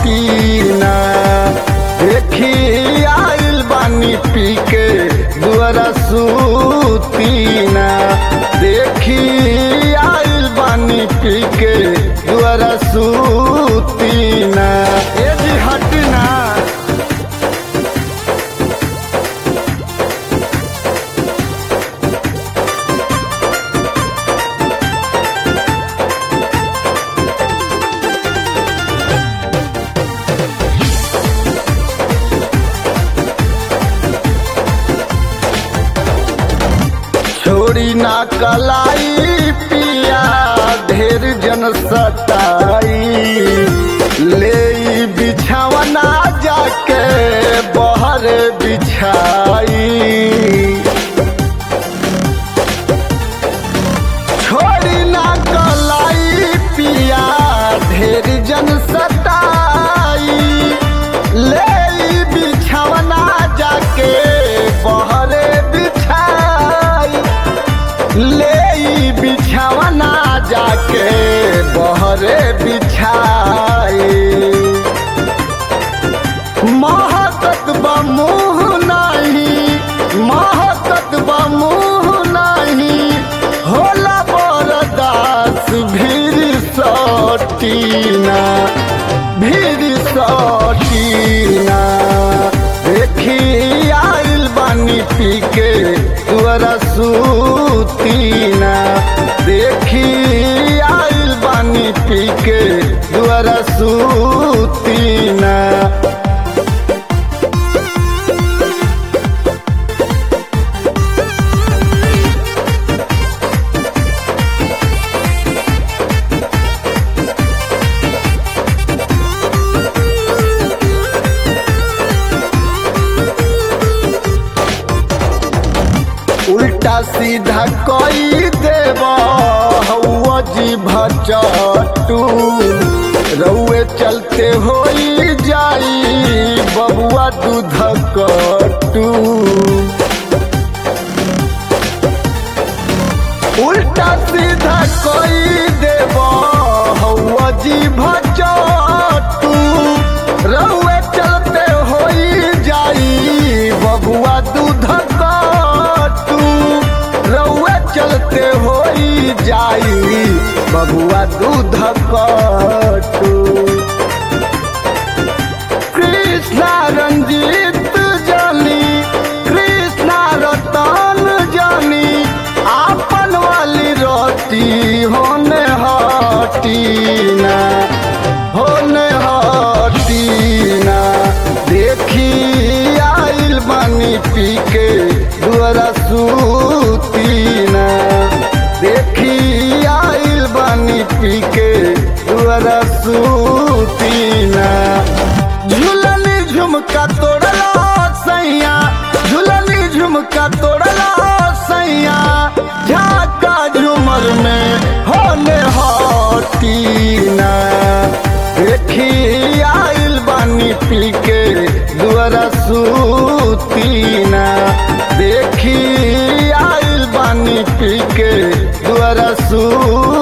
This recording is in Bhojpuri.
हटीना देखी आइल बानी पी के दुआरा सूतीना देखी आइल बानी पी के दुआरा सूतीना ए जी हटना छोड़ी ना कलाई पिया ढेर जन सताई ले ई बिछावना जाके बहर बिछाई छोड़ी ना कलाई पिया ढेर जन सताई ले ई बिछावना जाके बहरे बिछाई ले ई बिछावना जाके बहरे बिछाई महकत बमुह नहीं महकत बमुह नहीं होला बरदास भीर सटीना भीर सटीना देखी आइल बानी पी के तुअरा सूतीना देखी आइल बानी पी के तुअरा सूतीना उल्टा सीधा कई देव हौआ जी भचटू रउए चलते होई जाई बबुआ दूध कटू उल्टा सीधा कई देव हौआ जी भचटू रउए चलते होई जाई बबुआ दूध कटू रउए चलते होई जाई बबुआ दूध कटू कृष्णा रंजीत जानी कृष्णा रतन जानी आपन वाली रोटी होने हटीना होने हटीना देखी आइल बानी पी के दुआरा सूतीना देखी आइल बानी पी के दुआरा सूतीना झूलनी झुमका तोड़ला सैया झूलनी झुमका तोड़ला सैया झाका झुमर में होने हटीना देखी आइल बानी पी के दुआरा सूतीना देखी आइल बानी पी के दुआरा सू